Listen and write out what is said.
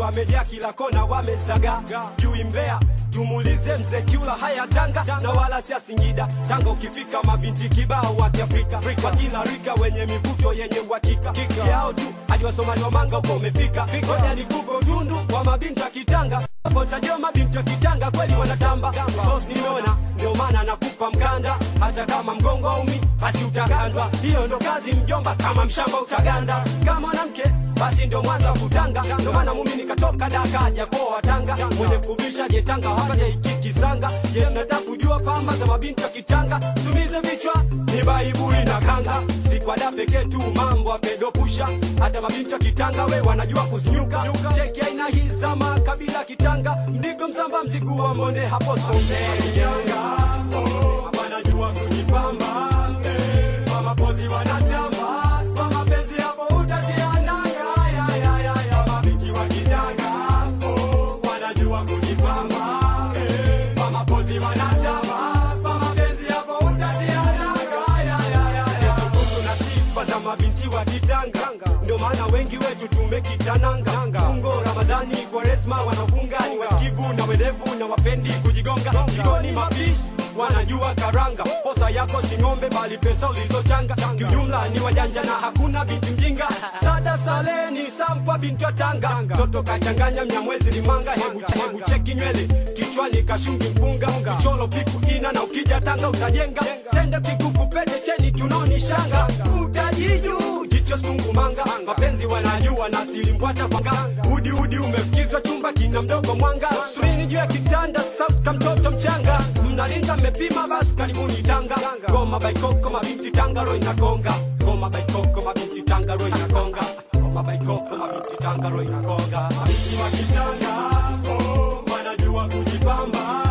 wamejaa kila kona wamezaga sijui mbea tumuulize mzee kiula haya tanga na wala sia singida tanga ukifika mabinti kibao wa kiafrika kwa kila rika wenye mivuto yenye uhakika yao tu hadi wasomali wa manga uko umefika ngoja nikupe utundu wa mabinti wa kitanga hapo tajua mabinti wa kitanga kweli wanatamba sos nimeona ndio maana nakupa mkanda hata kama mgongo aumi basi utagandwa hiyo ndo kazi mjomba kama mshamba utaganda kama mwanamke basi ndo mwanza kutanga ndo maana mumi nikatoka daka japoa tanga mwenye kubisha jetanga hakaja ikikisanga je mnataka kujua pamba za mabinti wa kitanga tumize vichwa ni baibui na kanga sikwada pekee tu mambo apedopusha hata mabinti wa kitanga we wanajua kuzinyuka cheki aina hii za makabila kitanga mdigo msamba mzigu wa monde hapo sombe wanajua kujipamba eh, kwa mapozi wanatamba kwa mapenzi hapo utatiananga ya, ya, ya, ya, mabinti wa kitanga oh, wanajua kujipamba eh, kwa mapozi wanatamba kwa mapenzi hapo utatiananga ya, ya, ya, ya. Sukutu na sifa za mabinti wa kitanga ndio maana wengi wetu tumekitananga fungo ramadhani kwaresma wanafunga ni wasikivu na werevu na wapendi kujigonga jikoni mapishi wanajua karanga posa yako si ng'ombe bali pesa ulizochanga kiujumla ni wajanja na hakuna binti mjinga sada saleni sampa binti wa tanga toto kachanganya mnyamwezi limanga hebu, che, hebu cheki nywele kichwani kashungi mpunga kicholo piku ina na ukija tanga utajenga sende kikuku pete cheni kiunoni shanga utajiju jicho sungumanga mapenzi wanajua na silimbwata kwanga udi udi umefikizwa chumba kina mdogo mwanga surini juu ya kitanda sauka mtoto mchanga mnalinga mmepima basi karibuni tanga goma baikoko mabinti tanga ro inakonga goma baikoko mabinti tanga ro inakonga goma baikoko mabinti tanga ro inakonga mabinti wa kitanga oh, wanajua kujipamba